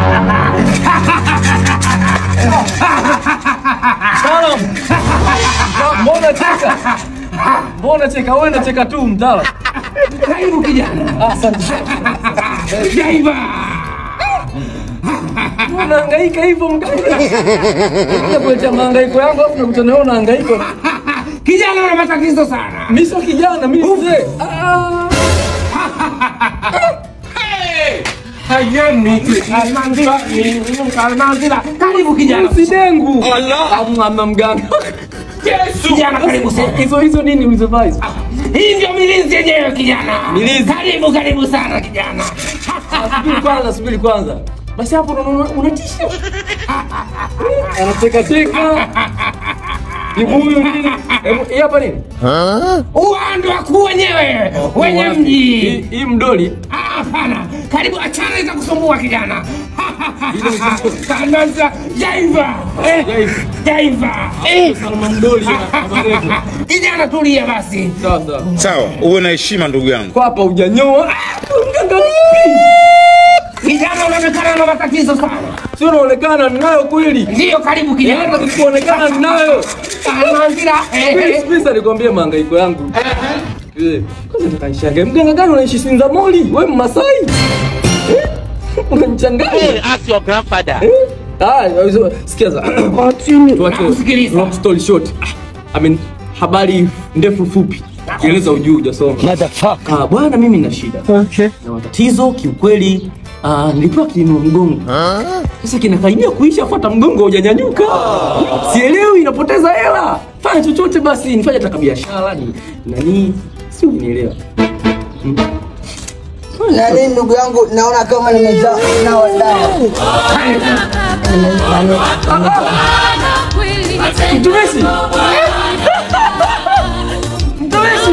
Mtaalamu. Mbona cheka? Mbona cheka? Wewe unacheka tu mtaalamu. Karibu kijana. Asante. Jaiva. Unahangaika hivyo mganga. Kuja kuletea mahangaiko yangu afu nakutana wewe unahangaika. Kijana una matatizo sana. Mimi sio kijana, mimi mzee. Ah. Hayemi. Almanzila. Almanzila. Karibu kijana. Usidengu. Allah. Ama mganga. Yesu. Kijana karibu sana. Hizo hizo nini ulizovaa hizo? Hii ndio milinzi yenyewe kijana. Milizi. Karibu karibu sana kijana. Subiri kwanza, subiri kwanza. Basi hapo unaona unatisha. Anacheka cheka. Ni huyu nini? Hebu, Hii hapa nini? Uwando wakuu wenyewe wenye Wapi? mji. Hii- Hii mdoli. Ah, Hapana, karibu achana za kusumbua kijana. Kananza jaiva. Jaiva. Jaiva. Salma mdoli na Abarevo. Kijana tulia basi. Sawa sawa. Sawa, uwe na heshima ndugu yangu. Kwa hapa hujanyoa. Ah, Mganga vipi? Kijana unaonekana na matatizo sana. Sio unaonekana ninayo kweli. Ndiyo, karibu Hata kijana. kuonekana ninayo. Kananzira. Please, please nikwambie mahangaiko yangu. Eh, Kwanza nikanishangaa. Mganga gani unaishi Sinzamoli? Wewe Mmasai? Eh? Unanichanganya. Ask your grandfather. Eh? Ah, hizo- sikiza. Tuache Nakusikiliza. long story short. I mean, habari ndefu fupi. Kieleza ujuu hujasoma. Motherfucker. Ah, bwana mimi nina shida. Okay. Na matatizo kiukweli Ah, nilipewa kiinua mgongo. Sasa kinakaribia kuisha, fuata mgongo hujanyanyuka. Sielewi, inapoteza hela. Fanya chochote basi, nifanye hata biashara ni nani, si unielewa. Nani ndugu yangu, naona kama nimejaa na wadau. Mtumishi. Mtumishi.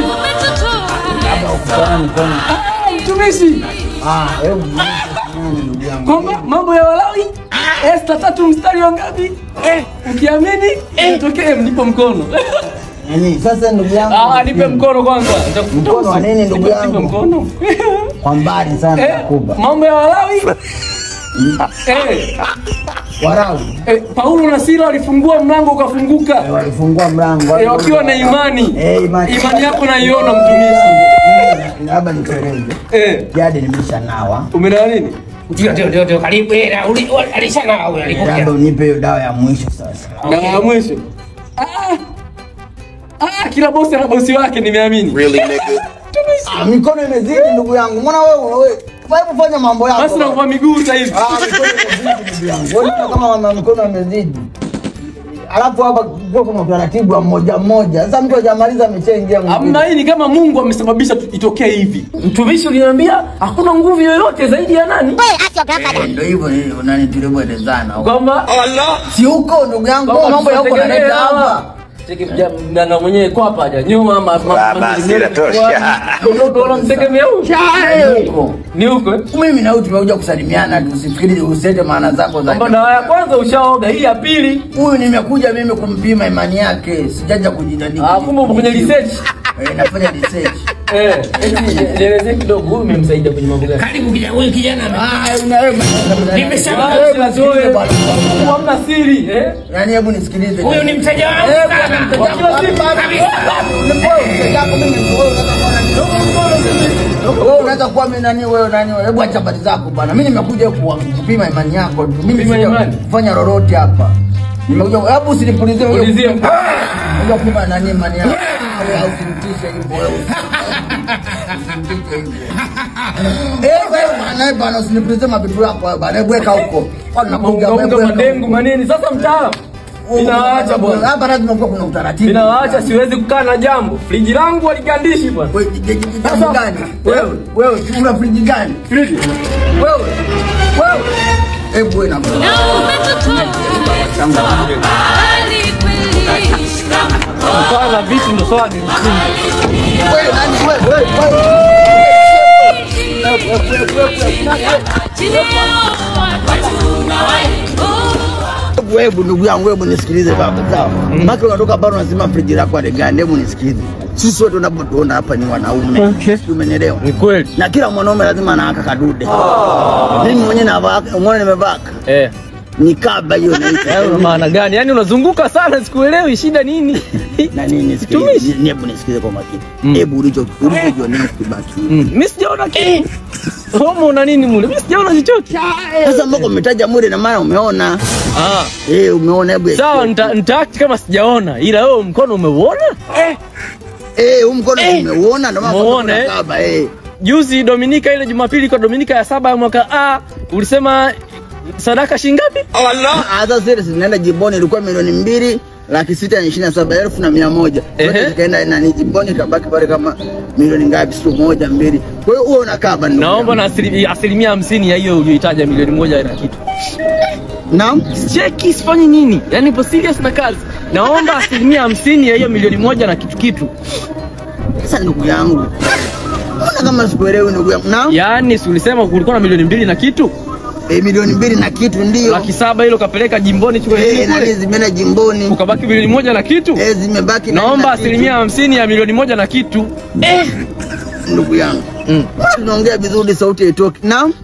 Mtumishi. Ah, hebu nani ndugu yangu. Kwamba mambo ya Walawi Esta tatu mstari wa ngapi? Eh, ukiamini itokee mnipo mkono. Nani sasa ndugu yangu. Ah, nipe mkono kwanza. Nitakufuta Mkono wa uso. nini ndugu Nipe yangu? mkono. Kwa mbali sana Eh, nakuba. mambo ya Walawi. Eh, Warau eh, Paulo na Sila walifungua mlango ukafunguka. walifungua mlango. Eh, wakiwa na imani. Eh, imani. Imani yako naiona mtumishi. Mimi labda nikueleze. Eh, Jadi nimeshanawa. umeelewa nini? Ndio, ndio, ndio, ndio, karibu. Eh, na uli- uli- alishana huyo alikuja. Labda unipe hiyo dawa ya mwisho sasa. Na ya mwisho. Ah. Ah, kila bosi ana bosi wake nimeamini. Really nigga? Ah, mikono imezidi ndugu yangu. Mbona wewe wewe hebu fanya mambo yako. Basi nakupa miguu sasa hivi. Ah, mikono imezidi ndugu yangu. Wewe unaona kama mama mikono imezidi. Alafu hapa kwa kuna utaratibu wa mmoja mmoja. Sasa mtu hajamaliza ameshaingia mwingine. Hamna hii ni kama Mungu amesababisha tu- itokee hivi. Mtumishi uliniambia hakuna nguvu yoyote zaidi ya nani? Eh, Ndio hivyo hivyo nani tulivyoelezana. Kwamba Si huko ndugu yangu kwamba mambo yako tusiwategemee naleta hawa. hapa. Cheki mja- mganga mwenyewe kwa hapa haja nyuma ma ma- Ah, basi, inatosha. Ndio unamtegemea huyu. Huko. Ni huko. eh? Mimi na wewe tumekuja kusalimiana tu, usifikiri usete maana zako za. Kwamba dawa ya kwanza ushaoga, hii ya pili. Huyu nimekuja mimi kumpima imani yake, sijaja kujidadiki. Ah, kumbe uko kwenye research. Eh, nafanya research. Eh, eti nielezee kidogo huyu umemsaidia kwenye mambo gani? Karibu kijana, huyu kijana ame- Ah, una wewe. Nimesema Ah, Wewe sila nisikilize zoe. bwana. Hamna siri, eh? Yaani hebu nisikilize. huyu ni mteja wangu Eh, sana. bwana, mteja wangu. Kila siku. Kabisa. Wewe mteja wako mimi, wewe unaweza kuwa nani? Wewe unaweza kuwa mimi nani wewe nani wewe? Hebu acha habari zako bwana. Mimi nimekuja ku- kupima imani yako. tu. Mimi Kupima sija imani? kufanya lolote hapa. Nimekuja hebu usinipulizie wewe. Pulizie. Unajua kupima nani imani yako. Wewe usinitishe hivyo wewe. Usinitishe hivyo. Eh, wewe bwana, eh, bwana usinipulizie mabitu yako wewe bwana. Hebu weka huko. Kwa nakuja wewe. Unga madengu manini. Sasa mtaalamu. Ninawaacha bwana. Hapa lazima kuwa kuna utaratibu. Ninawaacha siwezi kukaa na jambo. Friji langu waligandishi bwana. Wewe je- je- jambo gani? Wewe, wewe una friji gani? Friji. Wewe, wewe. Hebu wewe na Kwanza vitu ndo swali. wewe nani wewe wewe wewe. Hebu ndugu yangu, hebu nisikilize baba, sawa? Maki unatoka bado unasema friji lako aligani, hebu nisikilize. sisi wote unapotuona hapa ni wanaume Okay. Sijui umenielewa Ni kweli. na kila mwanaume lazima anaaka kadude mimi mwenyewe navaka umeona nimevaka Eh. ni kaba hiyo naita Eh, una maana gani? Yaani unazunguka sana sikuelewi shida nini? na nini Tumishi. sikiliza hebu nisikize kwa makini Mm. hebu ulicho ulichojionea kibaki Mm. Mimi sijaona kitu. Homo una nini mule? Mimi sijaona chochote. sasa mbona umetaja mure na maana umeona Ah. eh umeona hebu Sawa, nita nitaact kama sijaona. Ila wewe mkono umeuona? eh huu mkono umeuona ndio maana Umeona, kuna eh? kaba eh Juzi Dominika ile Jumapili kwa Dominika ya saba ya mwaka A ulisema sadaka shingapi? hata zile zinaenda jimboni ilikuwa milioni mbili laki sita na ishirini na saba elfu na mia moja Ehe. zote zikaenda nani jimboni ikabaki pale kama milioni ngapi siku moja mbili kwa hiyo huo unakaba ndugu Naomba yangu. na asili- asilimia hamsini ya hiyo uliyoitaja milioni moja na kitu. naam Cheki sifanyi nini? Yaani ipo serious na kazi. Naomba asilimia hamsini ya hiyo milioni moja na kitu kitu. sasa ndugu yangu mbona kama sikuelewi ndugu yangu naam Yaani si ulisema kulikuwa na milioni mbili na kitu? eh, milioni mbili na kitu ndio Laki saba hilo kapeleka jimboni chukua eh, nini nani kule? zimeenda jimboni Ukabaki milioni moja na kitu? eh, zimebaki nani Naomba na kitu. asilimia hamsini ya milioni moja na kitu. Eh. ndugu yangu Mm. tunaongea vizuri sauti haitoki naam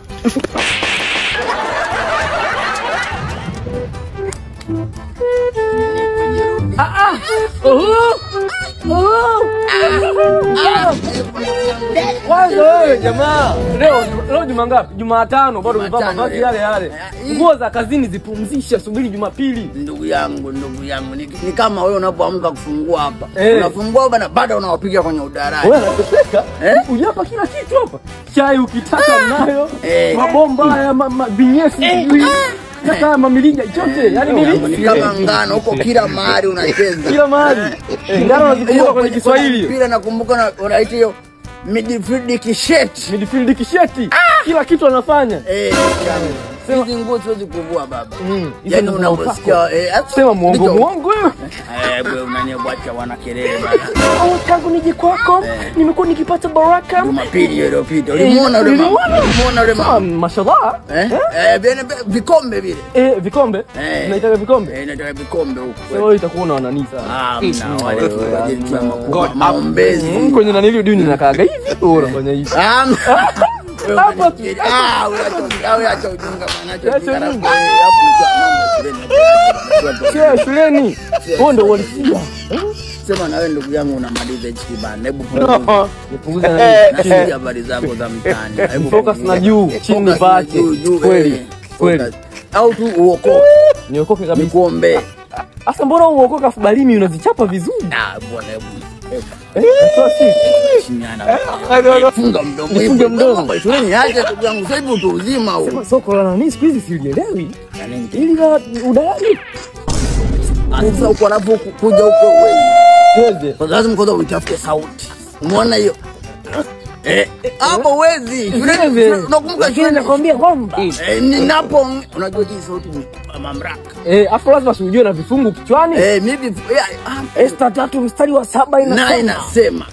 Kwanza wewe jamaa, leo leo juma ngapi? Jumatano bado umevaa Jumatano, mavazi eh. yale yale. Nguo za kazini zipumzishe, subiri Jumapili. ndugu yangu ndugu yangu ni, ni kama wewe unapoamka kufungua hapa Eh. unafungua hapa na bado unawapiga kwenye udarani Wewe unateseka? Eh? Ujapa kila kitu hapa. Chai ukitaka mnayo, Eh. mabomba haya ma, ma, vinyesi sijui. Hata haya mamilija chote, yani ni mimi kama ngano huko kila mahali unacheza kila mahali. Eh, Ngano nazikumbuka kwenye Kiswahili. mpira nakumbuka na- unaita hiyo midfield kisheti Midfield kisheti. Kila kitu anafanya. eh ndugu yangu. hizi nguo siwezi kuvua baba Mm, hizo yani ndo unaposikia eh hata- Sema muongo ndicho- muongo wewe. eh wewe unaniacha wana kelele bana Au tangu nije kwako nimekuwa nikipata baraka. Jumapili hiyo iliyopita ulimuona yule mama Nilimwona. ulimuona yule Ah, mama mashallah. eh eh vile vikombe vile Eh, vikombe? Eh. Tunaitaka vikombe? eh nataka vikombe huko Sasa wewe itakuwa na nani sana. Ah, mna wale tu wajeni tu makubwa maombezi. Mm, kwenye nani hiyo dini nakaaga hivi wewe unafanya hivi. Ah, wewe Hapa tu. unanifikiria. Ah, wewe acha- wewe acha ujinga bwana, acha Acha ujinga. ujinga. Eh, hapo nikiwa mama shuleni. Sio shuleni. Wewe ndio uhalisia. Sema na wewe ndugu yangu unamaliza hichi kibanda. Hebu Nipunguze na nasikia habari zako za mtaani. Hebu Focus na juu, chini Focus na baki. juu, juu, Kweli. eh, Kweli. focus. Au tu uokoke. Niokoke kabisa. Nikuombee. Asa mbona uokoka afu balimi unazichapa vizuri? Ah, bwana hebu. hebu, Eh, natoa siri. Chiniana. Funga Funga mdomo. Nifunge Hebu, mdomo. mambo ya shuleni acha ndugu yangu. Sasa hivi utu uzima huu. Soko la nani siku hizi silielewi. Yaani, Ili la udalali. ah, Sasa uko anapokuja huko wewe. Siweze. Kwa lazima kwanza uitafute sauti. Umeona hiyo? Eh, hapo huwezi. Shuleni- Siweze. Unakumbuka Lakini shuleni? nakwambia kwamba Eh, ninapo unajua hii sauti ni mamlaka. eh, afu lazima usijue na vifungu kichwani. Eh, mimi eh, ah, Esta tatu mstari wa saba na inasema inasema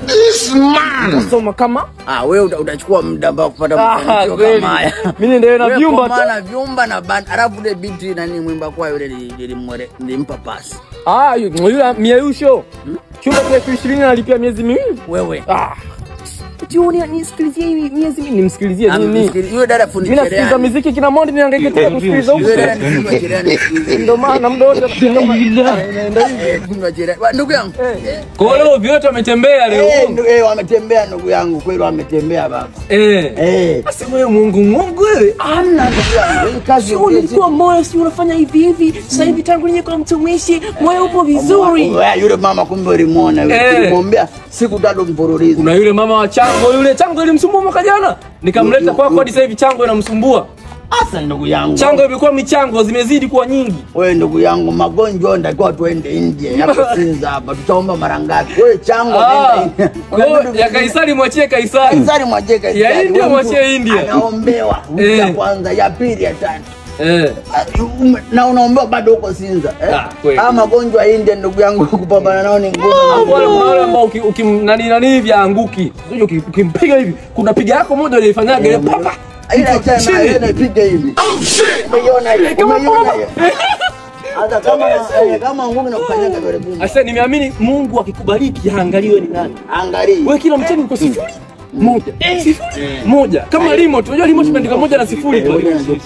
nasoma kama ah, wewe uta- utachukua muda ambao kupata Ah, mafanikio kweli. kama haya. Mimi niendelee na Wewe vyumba kwa tu. maana vyumba na band alafu ile binti nani mwimba kwa yule nili- nilimwere- nilimpa pasi. Ah, yu- yule miausho. Chumba cha elfu ishirini analipia miezi miwili. Wewe. Ah. Jioni nisikilizie hivi miezi miwili nimsikilizie Ah, nini? msikili- Yule dada fundi Mimi nasikiliza cherehani. muziki kina Mondi nihangaike tena kusikiliza huko. Yule dada ni fundi wa cherehani. Ndio maana muda wote naenda hivi. Eh, fundi wa cherehani. Wa- Ndugu yangu. Kwa hiyo vyote wametembea Eh, ndu- eh, wametembea ndugu yangu kweli wametembea baba. Eh. Eh. Sasa wewe Mungu Mungu wewe. Amna ndugu yangu. Hii kazi Sio, ongezi. nilikuwa moyo si unafanya hivi hivi, sasa hivi tangu nije kwa mtumishi moyo upo vizuri. Wewe, yule mama kumbe ulimwona yule. Eh. Tulimwombea siku tatu mfululizo. Kuna yule mama wa Chango yule Chango ilimsumbua mwaka jana. Nikamleta kwako hadi sasa hivi Chango inamsumbua. Asa ndugu yangu. Chango imekuwa michango zimezidi kuwa nyingi. Wewe ndugu yangu, magonjwa ndakiwa tuende nje hapa Sinza hapa, tutaomba mara ngapi? Wewe chango Ah, nenda nje. kwa hiyo ya Kaisari mwachie Kaisari. Kaisari mwachie Kaisari. Ya India Wewe mtu mwachie India. Anaombewa wiki ya Eh. kwanza, ya pili, ya tatu. Eh. Ah, ume- Na unaombewa bado huko Sinza. eh? Ah, kweli. Ah, magonjwa ya India ndugu yangu kupambana nao ni ngumu. Hapo wale kuna wale ambao uki- ukim nani nani hivi anguki. Sio uki- ukimpiga hivi kuna piga yako moja ile ifanyaga ile papa. Ile tena Chini. ile piga hivi. Umeiona hiyo? Kama Umeiona kama- hiyo? Hata kama eh, kama ngumi na kukanyaga dole gumba. Asa nimeamini Mungu akikubariki haangalii wewe ni nani. Angalia. Wewe kila mcheni uko sifuri moja sifuri moja kama remote. Unajua remote imeandika moja na sifuri tu.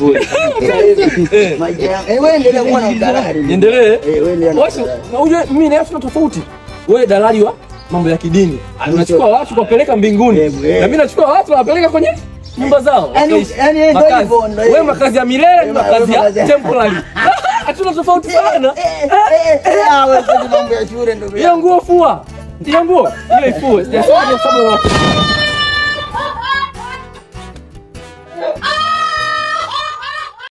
Eh. Maisha yangu. Eh, wewe endelea kuwa na udalali. Niendelee. Eh, wewe endelea na Watu udalali. na unajua mimi na Yesu tuna tofauti. Wewe dalali wa mambo ya kidini. Unachukua watu kuwapeleka mbinguni. Eh, eh. Na mimi nachukua watu nawapeleka kwenye nyumba zao. Yaani- wakaishi. yaani ndio Makazi. hivyo, ndio Wewe hivyo. makazi ya milele, Eh, makazi ya makazi ya- temporary. Hatuna tofauti sana. Eh, eh, eh, ah, wewe sasa mambo ya shule ndugu yangu. Hiyo nguo fua. Hiyo nguo, hiyo ifue. Sijasema kwa sababu ya watu.